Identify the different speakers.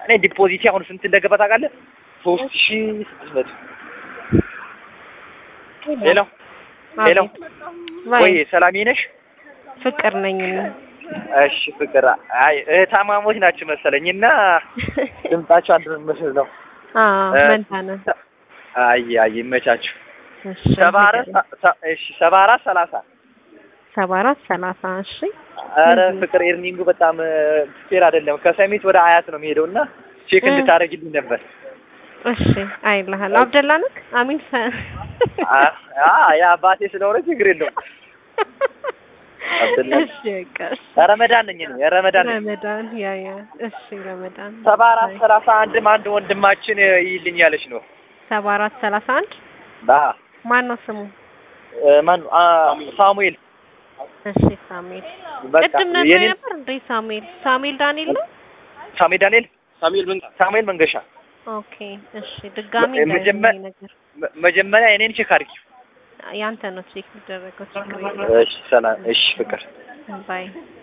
Speaker 1: እኔ ዲፖዚት አሁን ስንት እንደገባ ታውቃለህ? ሶስት ሺ ስድስት መቶ ሄሎ ሄሎ
Speaker 2: ወይ
Speaker 1: ወይ ሰላሜ ነሽ?
Speaker 2: ፍቅር ነኝ እኔ።
Speaker 1: እሺ ፍቅር አይ እህታማሞች ናችሁ መሰለኝ እና ድምጻችሁ አንድ መስል ነው።
Speaker 2: አዎ
Speaker 1: እ-
Speaker 2: መንታ ነን።
Speaker 1: አይ አይ ይመቻችሁ።
Speaker 2: እሺ
Speaker 1: ሰባ አራት ሰ- እሺ ሰባ አራት ሰላሳ
Speaker 2: ሰባ አራት ሰላሳ እሺ
Speaker 1: አረ
Speaker 2: እህ።
Speaker 1: ፍቅር ኤርኒንጉ በጣም ፌር አይደለም። ከሰሚት ወደ አያት ነው የሚሄደው እና ቼክ
Speaker 2: እ።
Speaker 1: እንድታደርግልኝ ነበር።
Speaker 2: እሺ አይልሃል አብደላ ነክ አሚን ሰ
Speaker 1: አ- አ ያ አባቴ ስለሆነ ችግር የለውም። አብደላ።
Speaker 2: እሺ በቃ እሺ።
Speaker 1: ረመዳን ነኝ እኔ ረመዳን ነኝ።
Speaker 2: ረመዳን ያ ያ እሺ ረመዳን
Speaker 1: ሰባ አራት ሰላሳ አንድም አንድ ወንድማችን ይልኝ ያለች ነው።
Speaker 2: ሰባ አራት ሰላሳ አንድ
Speaker 1: ባ
Speaker 2: ማን ነው ስሙ?
Speaker 1: ማን አ ሳሙኤል
Speaker 2: እሺ ሳሙኤል
Speaker 1: በቃ
Speaker 2: ቅድም ነግሮ
Speaker 1: የኔ
Speaker 2: ነበር እንዴ ሳሙኤል ሳሙኤል ዳንኤል ነው?
Speaker 1: ሳሙኤል ዳንኤል ሳሙኤል ሳሙኤል መንገሻ
Speaker 2: ኦኬ እሺ ድጋሚ
Speaker 1: መ- መጀመ-
Speaker 2: እንዳይሆን ነገር
Speaker 1: መ- መጀመሪያ የኔን ቼክ አድርጊ።
Speaker 2: ያንተ ነው ቼክ የሚደረገው ችግር የለም።
Speaker 1: እሺ ሰላም። እሺ ፍቅር
Speaker 2: ባይ